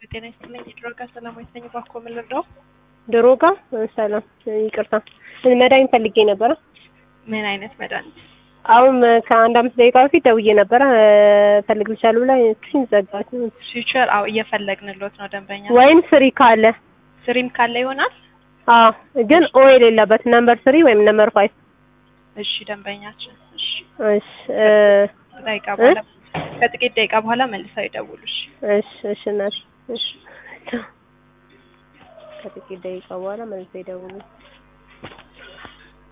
ጤና ይስጥልኝ። የድሮ ጋር ሰላማዊት ነኝ። እባክዎ ምን ልርዳው? ድሮ ጋ ሰላም፣ ይቅርታ መድኃኒት ፈልጌ ነበረ። ምን አይነት መድኃኒት? አሁን ከአንድ አምስት ደቂቃ በፊት ደውዬ ነበረ እፈልግልሻለሁ ብላ እሱን ዘጋች። ፊውቸር አዎ፣ እየፈለግንሎት ነው ደንበኛ። ወይም ስሪ ካለ ስሪም ካለ ይሆናል። አዎ፣ ግን ኦ የሌለበት ነምበር ስሪ ወይም ነምበር ፋይቭ። እሺ ደንበኛችን። እሺ እሺ እ ደቂቃ በኋላ ከጥቂት ደቂቃ በኋላ መልሰው ይደውሉሽ። እሺ እሺ እናት እሺ ከጥቂት ደቂቃ በኋላ መልሰው ይደውሉ።